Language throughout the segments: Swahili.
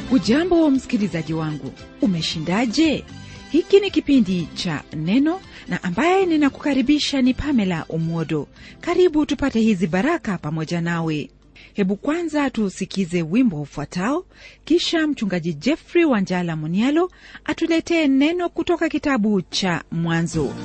hujambo msikilizaji wangu umeshindaje hiki ni kipindi cha neno na ambaye ninakukaribisha ni pamela umodo karibu tupate hizi baraka pamoja nawe hebu kwanza tusikize wimbo ufuatao kisha mchungaji jeffrey wanjala munialo atuletee neno kutoka kitabu cha mwanzo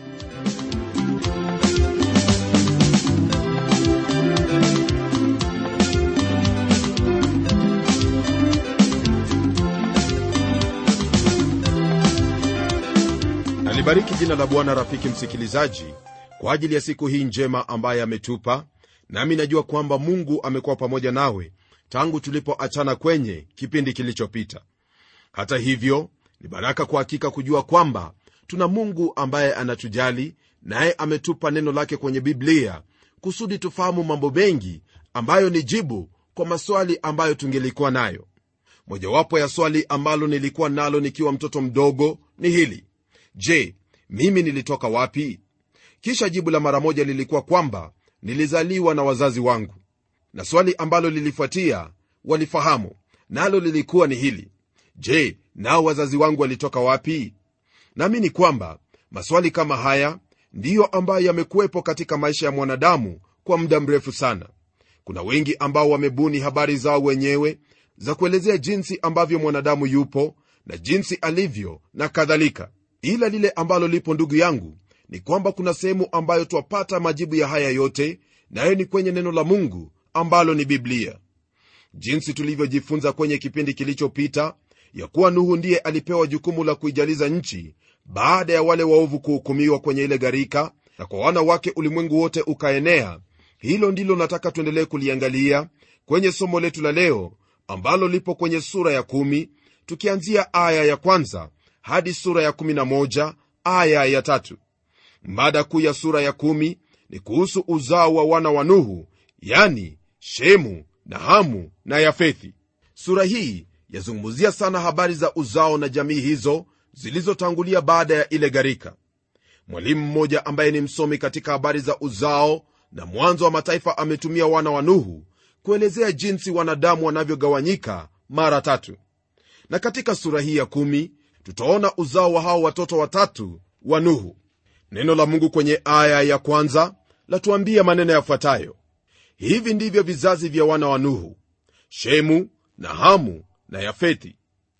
alibariki jina la bwana rafiki msikilizaji kwa ajili ya siku hii njema ambaye ametupa nami najua kwamba mungu amekuwa pamoja nawe tangu tulipoachana kwenye kipindi kilichopita hata hivyo ni baraka kwa hakika kujua kwamba tuna mungu ambaye anatujali naye ametupa neno lake kwenye biblia kusudi tufahamu mambo mengi ambayo ni jibu kwa maswali ambayo tungelikuwa nayo mojawapo ya swali ambalo nilikuwa nalo nikiwa mtoto mdogo ni hili je mimi nilitoka wapi kisha jibu la mara moja lilikuwa kwamba nilizaliwa na wazazi wangu na swali ambalo lilifuatia walifahamu nalo lilikuwa ni hili je nao wazazi wangu walitoka wapi naamini kwamba maswali kama haya ndiyo ambayo yamekuwepo katika maisha ya mwanadamu kwa muda mrefu sana kuna wengi ambao wamebuni habari zao wenyewe za kuelezea jinsi ambavyo mwanadamu yupo na jinsi alivyo na kadhalika ila lile ambalo lipo ndugu yangu ni kwamba kuna sehemu ambayo twapata majibu ya haya yote nayo ni kwenye neno la mungu ambalo ni biblia jinsi tulivyojifunza kwenye kipindi kilichopita ya kuwa nuhu ndiye alipewa jukumu la kuijaliza nchi baada ya wale waovu kuhukumiwa kwenye ile gharika na kwa wana wake ulimwengu wote ukaenea hilo ndilo nataka tuendelee kuliangalia kwenye somo letu la leo ambalo lipo kwenye sura ya kumi, tukianzia aya ya kwanza hadi sura ya 11 aya ya tatu. mada kuu ya sura ya kumi ni kuhusu uzao wa wana wa nuhu yani shemu na hamu na yafethi sura hii yazungumzia sana habari za uzao na jamii hizo zilizotangulia baada ya ile gharika mwalimu mmoja ambaye ni msomi katika habari za uzao na mwanzo wa mataifa ametumia wana wa nuhu kuelezea jinsi wanadamu wanavyogawanyika mara tatu na katika sura hii ya kumi tutaona uzao wa hao watoto watatu wa nuhu neno la mungu kwenye aya ya kwanza latuambia maneno yafuatayo hivi ndivyo vizazi vya wana wa nuhu shemu na hamu na yafethi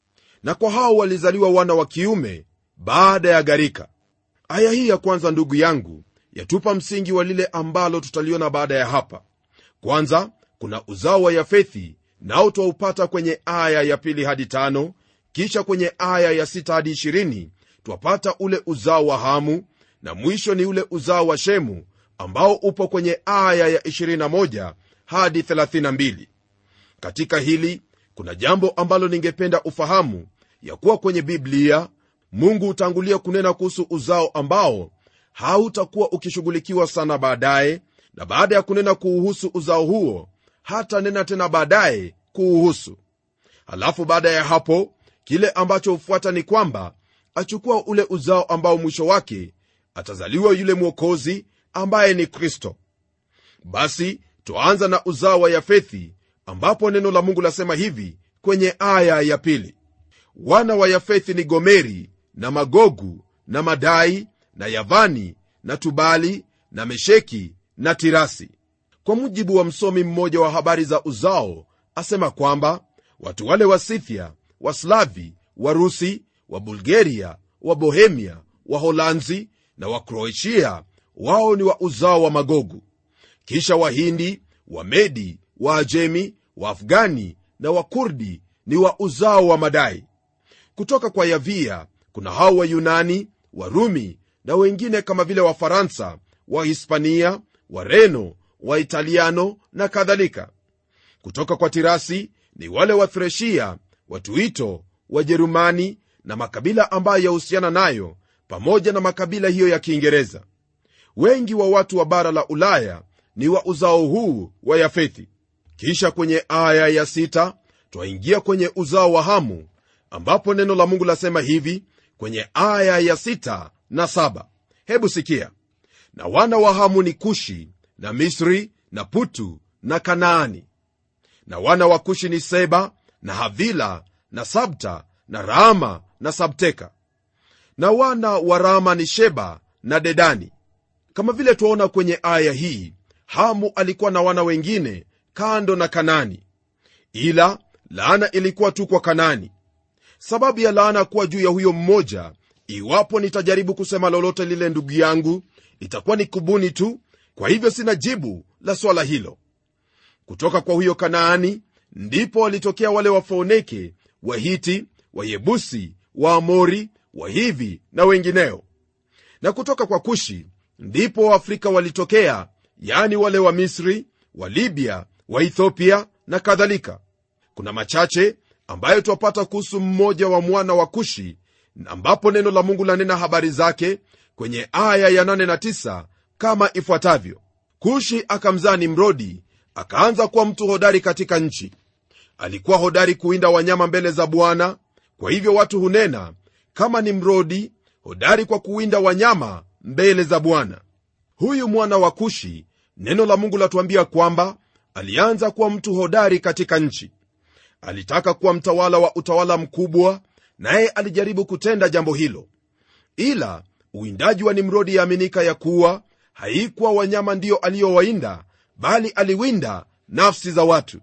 na kwa hao walizaliwa wana wa kiume baada ya gharika aya hii ya kwanza ndugu yangu yatupa msingi wa lile ambalo tutaliona baada ya hapa kwanza kuna uzao wa yafethi nao twaupata kwenye aya ya pili hadi tano kisha kwenye aya ya sita hadi ishirini twapata ule uzao wa hamu na mwisho ni ule uzao wa shemu ambao upo kwenye aya ya 21 hadi 32 katika hili kuna jambo ambalo ningependa ufahamu ya kuwa kwenye biblia mungu hutangulia kunena kuhusu uzao ambao hautakuwa ukishughulikiwa sana baadaye na baada ya kunena kuuhusu uzao huo hata nena tena baadaye kuuhusu halafu baada ya hapo kile ambacho hufuata ni kwamba achukua ule uzao ambao mwisho wake atazaliwa yule mwokozi ambaye ni kristo basi twaanza na uzao wa yafethi ambapo neno la mungu lasema hivi kwenye aya ya pili wana wa yafethi ni gomeri na magogu na madai na yavani na tubali na mesheki na tirasi kwa mujibu wa msomi mmoja wa habari za uzao asema kwamba watu wale wa sithia waslavi warusi wa bulgaria wa bohemia waholanzi na wakroatia wao ni wa uzao wa magogu kisha wahindi wamedi waajemi waafghani na wakurdi ni wa uzao wa madai kutoka kwa yavia kuna hao wayunani warumi na wengine kama vile wafaransa wahispania wareno waitaliano na kadhalika kutoka kwa tirasi ni wale wathreshia watuito wajerumani na makabila ambayo yahusiana nayo pamoja na makabila hiyo ya kiingereza wengi wa watu wa bara la ulaya ni wa uzao huu wa yafethi kisha kwenye aya ya sita twaingia kwenye uzao wa hamu ambapo neno la mungu lasema hivi kwenye aya ya sita na saba hebu sikia na wana wa hamu ni kushi na misri na putu na kanaani na wana wa kushi ni seba na havila na sabta na raama na sabteka na wana wa rama ni sheba na dedani kama vile twaona kwenye aya hii hamu alikuwa na wana wengine kando na kanani ila laana ilikuwa tu kwa kanani sababu ya laana kuwa juu ya huyo mmoja iwapo nitajaribu kusema lolote lile ndugu yangu itakuwa ni kubuni tu kwa hivyo sina jibu la swala hilo kutoka kwa huyo kanaani ndipo walitokea wale wafoneke wahiti wayebusi waamori wahivi na wengineo na kutoka kwa kushi ndipo waafrika walitokea yani wale wa misri wa libya wa ethiopia na kadhalika kuna machache ambayo twapata kuhusu mmoja wa mwana wa kushi ambapo neno la mungu lanena habari zake kwenye aya ya 8 na 9 kama ifuatavyo kushi akamzaa nimrodi akaanza kuwa mtu hodari katika nchi alikuwa hodari kuwinda wanyama mbele za bwana kwa hivyo watu hunena kama nimrodi hodari kwa kuwinda wanyama mbele za bwana huyu mwana wa kushi neno la mungu latuambia kwamba alianza kuwa mtu hodari katika nchi alitaka kuwa mtawala wa utawala mkubwa naye alijaribu kutenda jambo hilo ila uwindaji wa nimrodi yaaminika ya kuwa haikuwa wanyama ndiyo aliyowainda bali aliwinda nafsi za watu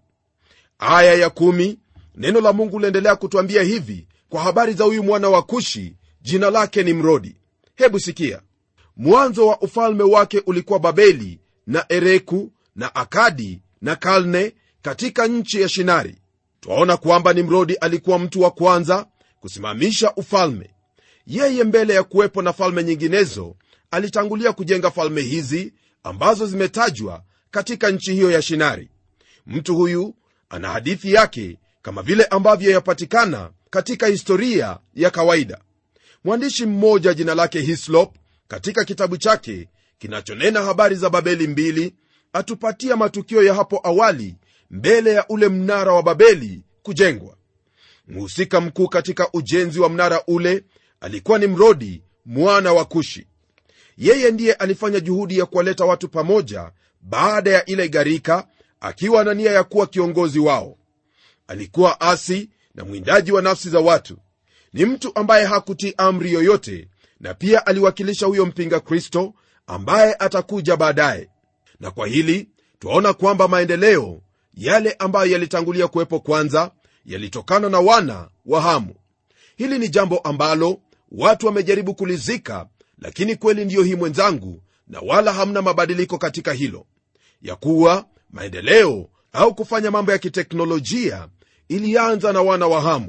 aya ya kumi, neno la mungu liendelea kutwambia hivi kwa habari za huyu mwana wa kushi jina lake ni mrodi hebu sikia mwanzo wa ufalme wake ulikuwa babeli na ereku na akadi na kalne katika nchi ya shinari twaona kwamba nimrodi alikuwa mtu wa kwanza kusimamisha ufalme yeye mbele ya kuwepo na falme nyinginezo alitangulia kujenga falme hizi ambazo zimetajwa katika nchi hiyo ya shinari mtu huyu ana hadithi yake kama vile ambavyo yapatikana katika historia ya kawaida mwandishi mmoja jina lake hislop katika kitabu chake kinachonena habari za babeli mbili atupatia matukio ya hapo awali mbele ya ule mnara wa babeli kujengwa mhusika mkuu katika ujenzi wa mnara ule alikuwa ni mrodi mwana wa kushi yeye ndiye alifanya juhudi ya kuwaleta watu pamoja baada ya ile gharika akiwa na nia ya kuwa kiongozi wao alikuwa asi na mwindaji wa nafsi za watu ni mtu ambaye hakutii amri yoyote na pia aliwakilisha huyo mpinga kristo ambaye atakuja baadaye na kwa hili twaona kwamba maendeleo yale ambayo yalitangulia kuwepo kwanza yalitokana na wana wa hamu hili ni jambo ambalo watu wamejaribu kulizika lakini kweli ndiyo hii mwenzangu na wala hamna mabadiliko katika hilo ya kuwa maendeleo au kufanya mambo ya kiteknolojia ilianza na wana wa hamu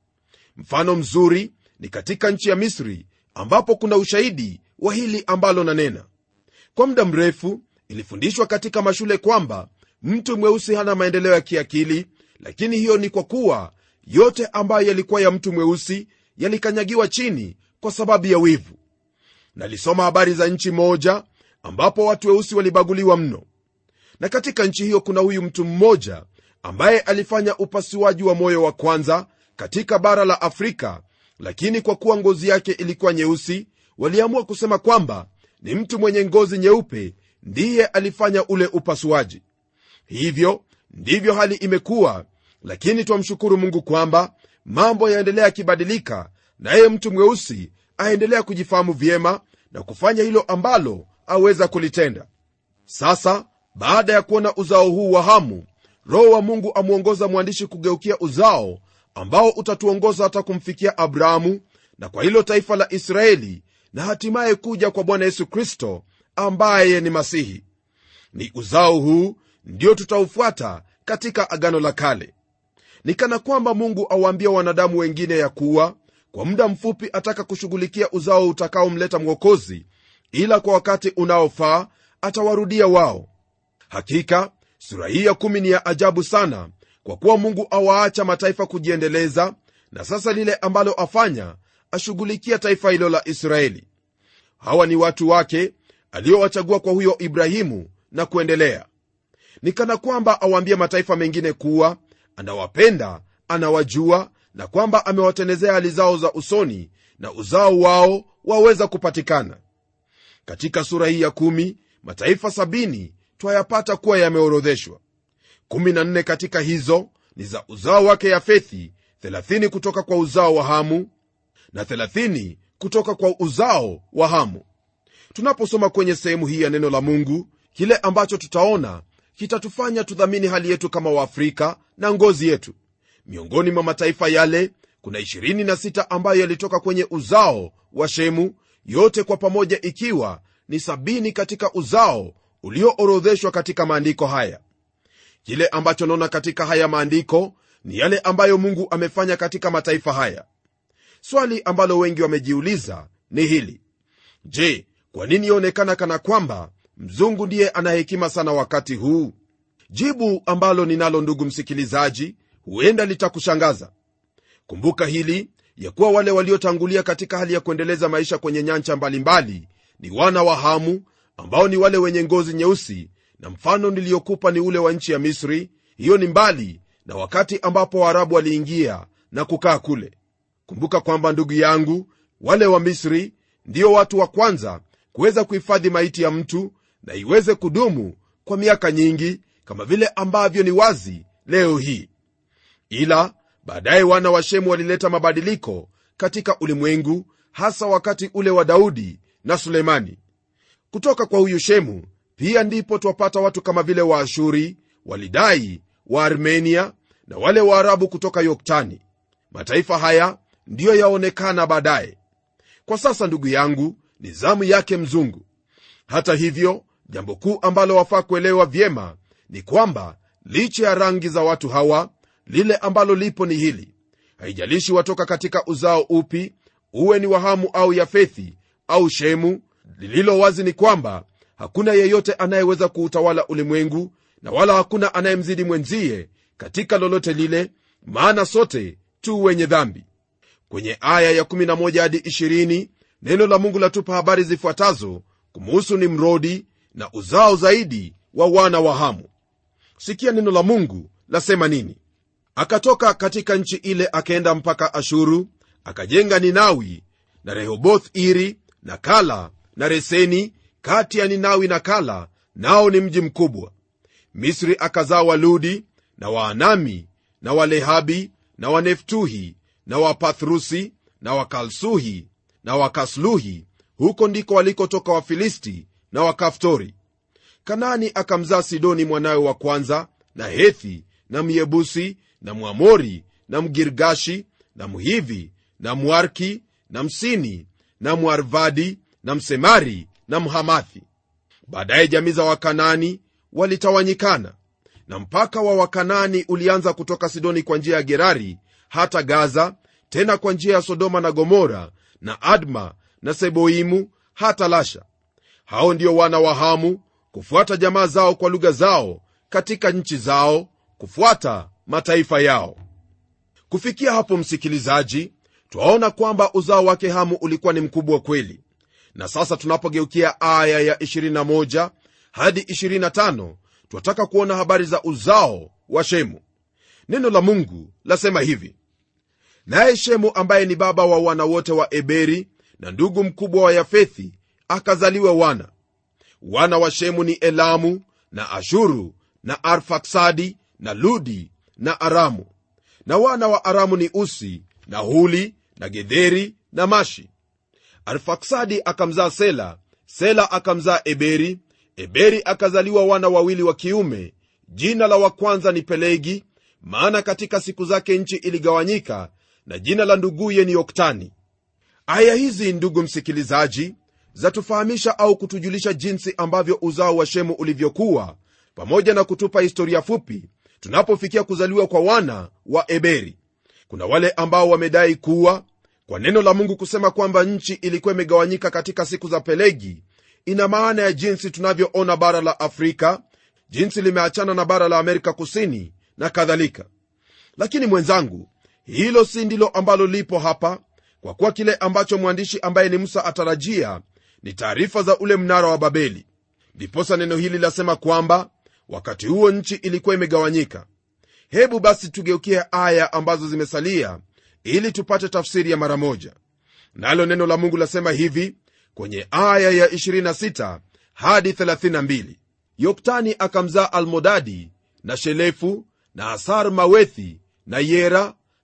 mfano mzuri ni katika nchi ya misri ambapo kuna ushahidi wa hili ambalo nanena kwa muda mrefu ilifundishwa katika mashule kwamba mtu mweusi hana maendeleo ya kiakili lakini hiyo ni kwa kuwa yote ambayo yalikuwa ya mtu mweusi yalikanyagiwa chini kwa sababu ya wivu nalisoma habari za nchi moja ambapo watu weusi walibaguliwa mno na katika nchi hiyo kuna huyu mtu mmoja ambaye alifanya upasuaji wa moyo wa kwanza katika bara la afrika lakini kwa kuwa ngozi yake ilikuwa nyeusi waliamua kusema kwamba ni mtu mwenye ngozi nyeupe ndiye alifanya ule upasuaji hivyo ndivyo hali imekuwa lakini twamshukuru mungu kwamba mambo yaendelea yakibadilika naye mtu mweusi aendelea kujifahamu vyema na kufanya hilo ambalo aweza kulitenda sasa baada ya kuona uzao huu wa hamu roho wa mungu amwongoza mwandishi kugeukia uzao ambao utatuongoza hata kumfikia abrahamu na kwa hilo taifa la israeli na hatimaye kuja kwa bwana yesu kristo ambaye ni masihi ni uzao huu ndio tutaufuata katika agano la kale ni kana kwamba mungu awaambia wanadamu wengine ya kuwa kwa muda mfupi ataka kushughulikia uzao utakaomleta mwokozi ila kwa wakati unaofaa atawarudia wao hakika sura hii ya kumi ni ya ajabu sana kwa kuwa mungu awaacha mataifa kujiendeleza na sasa lile ambalo afanya ashughulikia taifa hilo la israeli hawa ni watu wake aliowachagua kwa huyo ibrahimu na kuendelea ni kana kwamba awaambia mataifa mengine kuwa anawapenda anawajua na kwamba amewatendezea hali zao za usoni na uzao wao waweza kupatikana katika sura hii ya kumi mataifa sabini twayapata kuwa yameorodheshwa 14 katika hizo ni za uzao wake yafethi 30 kutoka kwa uzao wa hamu na 30 kutoka kwa uzao wa hamu tunaposoma kwenye sehemu hii ya neno la mungu kile ambacho tutaona kitatufanya tudhamini hali yetu kama waafrika na ngozi yetu miongoni mwa mataifa yale kuna 26 ambayo yalitoka kwenye uzao wa shemu yote kwa pamoja ikiwa ni sabini katika uzao ulioorodheshwa katika maandiko haya kile ambacho naona katika haya maandiko ni yale ambayo mungu amefanya katika mataifa haya swali ambalo wengi wamejiuliza ni hili je kwa nini yaonekana kana kwamba mzungu ndiye ana hekima sana wakati huu jibu ambalo ninalo ndugu msikilizaji huenda litakushangaza kumbuka hili ya kuwa wale waliotangulia katika hali ya kuendeleza maisha kwenye nyancha mbalimbali ni wana wa hamu ambao ni wale wenye ngozi nyeusi na mfano niliyokupa ni ule wa nchi ya misri hiyo ni mbali na wakati ambapo waarabu waliingia na kukaa kule kumbuka kwamba ndugu yangu wale wa misri ndio watu wa kwanza kuweza kuhifadhi maiti ya mtu na iweze kudumu kwa miaka nyingi kama vile ambavyo ni wazi leo hii ila baadaye wana wa shemu walileta mabadiliko katika ulimwengu hasa wakati ule wa daudi na sulemani kutoka kwa huyu shemu pia ndipo twapata watu kama vile waashuri walidai wa armenia na wale waarabu kutoka yoktani mataifa haya ndiyo yaonekana baadaye kwa sasa ndugu yangu ni zamu yake mzungu hata hivyo jambo kuu ambalo wafaa kuelewa vyema ni kwamba licha ya rangi za watu hawa lile ambalo lipo ni hili haijalishi watoka katika uzao upi uwe ni wahamu au yafethi au shemu lililo wazi ni kwamba hakuna yeyote anayeweza kuutawala ulimwengu na wala hakuna anayemzidi mwenzie katika lolote lile maana sote tu wenye dhambi kwenye aya ya11 hadi 20 neno la mungu latupa habari zifuatazo kumuhusu nimrodi na uzao zaidi wa wana wa hamu sikia neno la mungu lasema nini akatoka katika nchi ile akaenda mpaka ashuru akajenga ninawi na rehoboth iri na kala na reseni kati ya ninawi na kala nao ni mji mkubwa misri akazaa waludi na waanami na walehabi na waneftuhi na wapathrusi na wakalsuhi na wakasluhi huko ndiko walikotoka wafilisti na wakaftori kanaani akamzaa sidoni mwanawe wa kwanza na hethi na myebusi na mwamori na mgirgashi na mhivi na mwarki na msini na mwarvadi na msemari na mhamathi baadaye jamii za wakanani walitawanyikana na mpaka wa wakanani ulianza kutoka sidoni kwa njia ya gerari hata gaza tena kwa njia ya sodoma na gomora na adma na seboimu hata lasha hao ndio wana wa hamu kufuata jamaa zao kwa lugha zao katika nchi zao kufuata mataifa yao kufikia hapo msikilizaji twaona kwamba uzao wake hamu ulikuwa ni mkubwa kweli na sasa tunapogeukia aya ya 21 hadi 25 twataka kuona habari za uzao wa shemu neno la mungu lasema hivi naye shemu ambaye ni baba wa wana wote wa eberi na ndugu mkubwa wa yafethi akazaliwa wana wana wa shemu ni elamu na ashuru na arfaksadi na ludi na aramu na wana wa aramu ni usi na huli na gedheri na mashi arfaksadi akamzaa sela sela akamzaa eberi eberi akazaliwa wana wawili wa kiume jina la wa kwanza ni pelegi maana katika siku zake nchi iligawanyika na jina la nduguye ni yoktani aya hizi ndugu msikilizaji zatufahamisha au kutujulisha jinsi ambavyo uzao wa shemu ulivyokuwa pamoja na kutupa historia fupi tunapofikia kuzaliwa kwa wana wa eberi kuna wale ambao wamedai kuwa kwa neno la mungu kusema kwamba nchi ilikuwa imegawanyika katika siku za pelegi ina maana ya jinsi tunavyoona bara la afrika jinsi limeachana na bara la amerika kusini na kadhalika lakini mwenzangu hilo si ndilo ambalo lipo hapa kwa kuwa kile ambacho mwandishi ambaye ni musa atarajia ni taarifa za ule mnara wa babeli ndiposa neno hili lasema kwamba wakati huo nchi ilikuwa imegawanyika hebu basi tugeukie aya ambazo zimesalia ili tupate tafsiri ya mara moja nalo neno la mungu lasema hivi kwenye aya ya 26 hadi 32 yoktani akamzaa almodadi na shelefu na asar mawethi na yera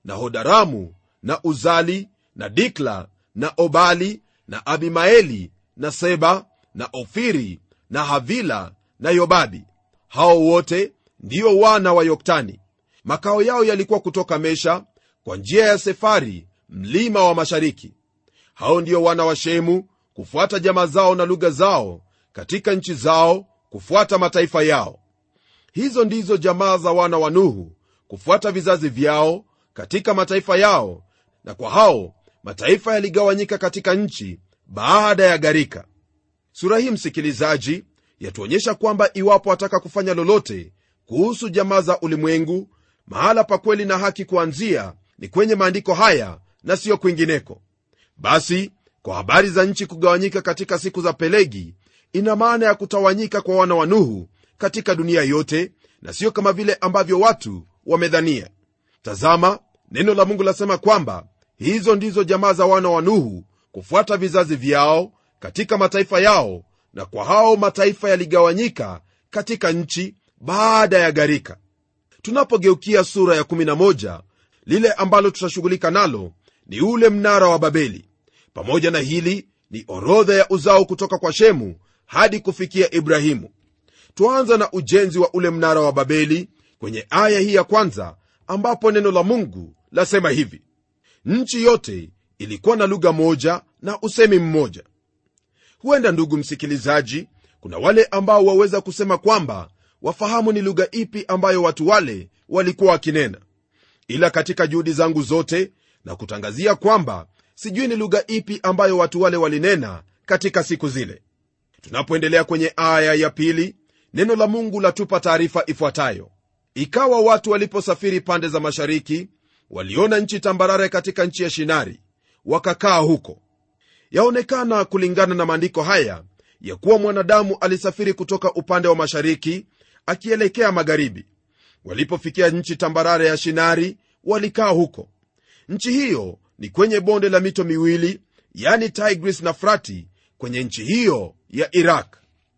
na hodaramu na uzali na dikla na obali na abimaeli na seba na ofiri na havila na yobabi hao wote ndio wana wa yoktani makao yao yalikuwa kutoka mesha kwa njia ya sefari mlima wa mashariki hao ndio wana wa shemu kufuata jamaa zao na lugha zao katika nchi zao kufuata mataifa yao hizo ndizo jamaa za wana wa nuhu kufuata vizazi vyao katika mataifa yao na kwa hao mataifa yaligawanyika katika nchi baada ya gharika sura hii msikilizaji yatuonyesha kwamba iwapo wataka kufanya lolote kuhusu jamaa za ulimwengu mahala pa kweli na haki kuanzia ni kwenye maandiko haya na siyo kwingineko basi kwa habari za nchi kugawanyika katika siku za pelegi ina maana ya kutawanyika kwa wana wa nuhu katika dunia yote na siyo kama vile ambavyo watu wamedhania tazama neno la mungu lasema kwamba hizo ndizo jamaa za wana wa nuhu kufuata vizazi vyao katika mataifa yao na kwa hao mataifa yaligawanyika katika nchi baada ya gharika tunapogeukia sura ya 11 lile ambalo tutashughulika nalo ni ule mnara wa babeli pamoja na hili ni orodha ya uzao kutoka kwa shemu hadi kufikia ibrahimu twaanza na ujenzi wa ule mnara wa babeli kwenye aya hii ya kwanza ambapo neno la mungu lasema hivi nchi yote ilikuwa na lugha moja na usemi mmoja huenda ndugu msikilizaji kuna wale ambao waweza kusema kwamba wafahamu ni lugha ipi ambayo watu wale walikuwa wakinena ila katika juhudi zangu zote na kutangazia kwamba sijui ni lugha ipi ambayo watu wale walinena katika siku zile tunapoendelea kwenye aya ya pili neno la mungu latupa taarifa ifuatayo ikawa watu waliposafiri pande za mashariki waliona nchi tambarare katika nchi ya shinari wakakaa huko yaonekana kulingana na maandiko haya ya kuwa mwanadamu alisafiri kutoka upande wa mashariki akielekea magharibi walipofikia nchi tambarare ya shinari walikaa huko nchi hiyo ni kwenye bonde la mito miwili yani tigris na frati kwenye nchi hiyo ya iraq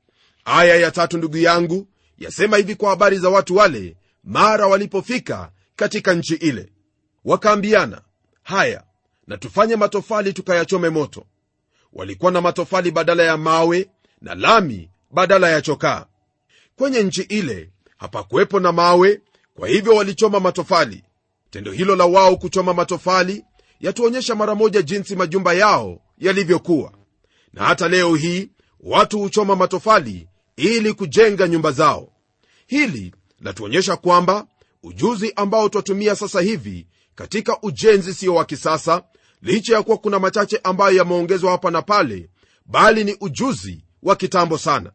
aya ya tatu ndugu yangu yasema hivi kwa habari za watu wale mara walipofika katika nchi ile wakaambiana haya na tufanye matofali tukayachome moto walikuwa na matofali badala ya mawe na lami badala ya chokaa kwenye nchi ile hapakuwepo na mawe kwa hivyo walichoma matofali tendo hilo la wao kuchoma matofali yatuonyesha mara moja jinsi majumba yao yalivyokuwa na hata leo hii watu huchoma matofali ili kujenga nyumba zao hili latuonyesha kwamba ujuzi ambao twatumia sasa hivi katika ujenzi sio wa kisasa licha ya kuwa kuna machache ambayo yameongezwa hapa na pale bali ni ujuzi wa kitambo sana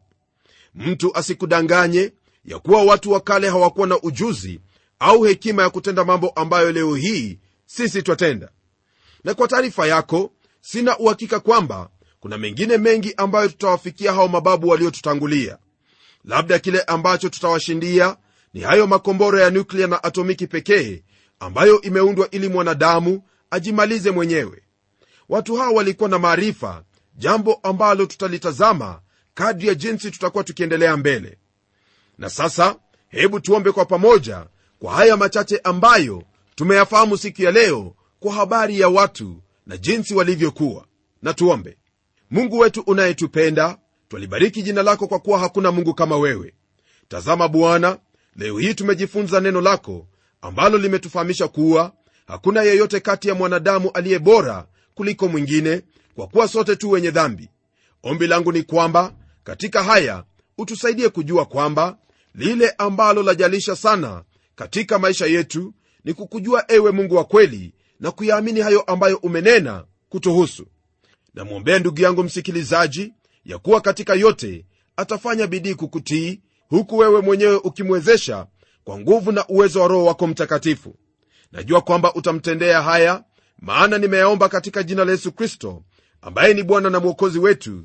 mtu asikudanganye ya kuwa watu wa kale hawakuwa na ujuzi au hekima ya kutenda mambo ambayo leo hii sisi twatenda na kwa taarifa yako sina uhakika kwamba kuna mengine mengi ambayo tutawafikia hao mababu waliotutangulia labda kile ambacho tutawashindia ni hayo makombora ya nuklia na atomiki pekee ambayo imeundwa ili mwanadamu ajimalize mwenyewe watu hao walikuwa na maarifa jambo ambalo tutalitazama kadri ya jinsi tutakuwa tukiendelea mbele na sasa hebu tuombe kwa pamoja kwa haya machache ambayo tumeyafahamu siku ya leo kwa habari ya watu na jinsi walivyokuwa na tuombe mungu wetu unayetupenda twalibariki jina lako kwa kuwa hakuna mungu kama wewe tazama bwana leo hii tumejifunza neno lako ambalo limetufahamisha kuwa hakuna yeyote kati ya mwanadamu aliye bora kuliko mwingine kwa kuwa sote tu wenye dhambi ombi langu ni kwamba katika haya utusaidie kujua kwamba lile ambalo lajalisha sana katika maisha yetu ni kukujua ewe mungu wa kweli na kuyaamini hayo ambayo umenena kutuhusu namwombea ndugu yangu msikilizaji ya kuwa katika yote atafanya bidii kukutii huku wewe mwenyewe ukimwezesha kwa nguvu na uwezo wa roho wako mtakatifu najua kwamba utamtendea haya maana nimeyaomba katika jina la yesu kristo ambaye ni bwana na mwokozi wetu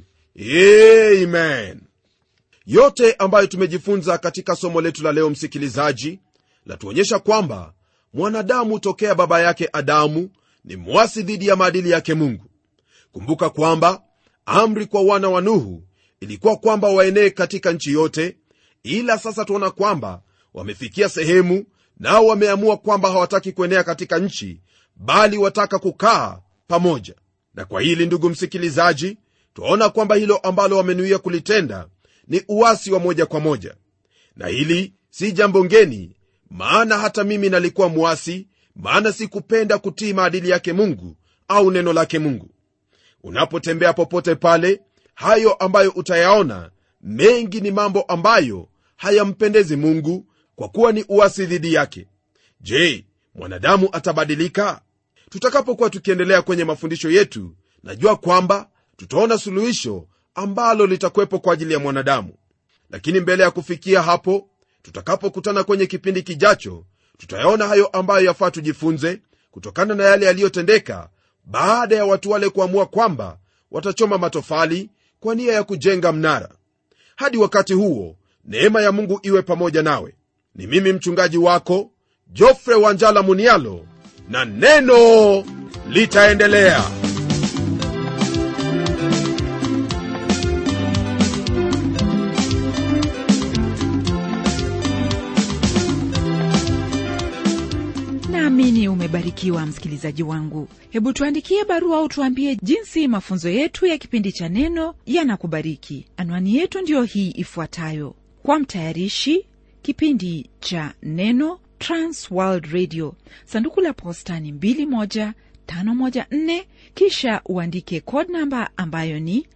amen yote ambayo tumejifunza katika somo letu la leo msikilizaji latuonyesha kwamba mwanadamu tokea baba yake adamu ni mwasi dhidi ya maadili yake mungu kumbuka kwamba amri kwa wana wa nuhu ilikuwa kwamba waenee katika nchi yote ila sasa tuona kwamba wamefikia sehemu nao wameamua kwamba hawataki kuenea katika nchi bali wataka kukaa pamoja na kwa hili ndugu msikilizaji twaona kwamba hilo ambalo wamenuia kulitenda ni uwasi wa moja kwa moja na hili si jambo ngeni maana hata mimi nalikuwa mwasi maana sikupenda kutii maadili yake mungu au neno lake mungu unapotembea popote pale hayo ambayo utayaona mengi ni mambo ambayo hayampendezi mungu kwa kuwa ni uasi dhidi yake je mwanadamu atabadilika tutakapokuwa tukiendelea kwenye mafundisho yetu najua kwamba tutaona suluhisho ambalo litakuwepo kwa ajili ya mwanadamu lakini mbele ya kufikia hapo tutakapokutana kwenye kipindi kijacho tutayaona hayo ambayo yafaa tujifunze kutokana na yale yaliyotendeka baada ya watu wale kuamua kwamba watachoma matofali kwa nia ya kujenga mnara hadi wakati huo neema ya mungu iwe pamoja nawe ni mimi mchungaji wako jofre wanjala munialo na neno litaendelea naamini umebarikiwa msikilizaji wangu hebu tuandikie barua au tuambie jinsi mafunzo yetu ya kipindi cha neno yanakubariki anwani yetu ndiyo hii ifuatayo kwa mtayarishi kipindi cha neno transworld radio sanduku la posta ni 21514 kisha uandike code namba ambayo ni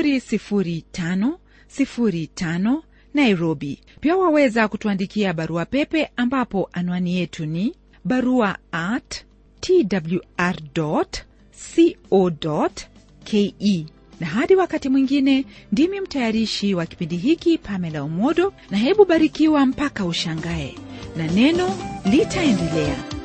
00505 nairobi pia waweza kutuandikia barua pepe ambapo anwani yetu ni barua at twr co ke na hadi wakati mwingine ndimi mtayarishi wa kipindi hiki pamela umodo na hebu barikiwa mpaka ushangae na neno litaendelea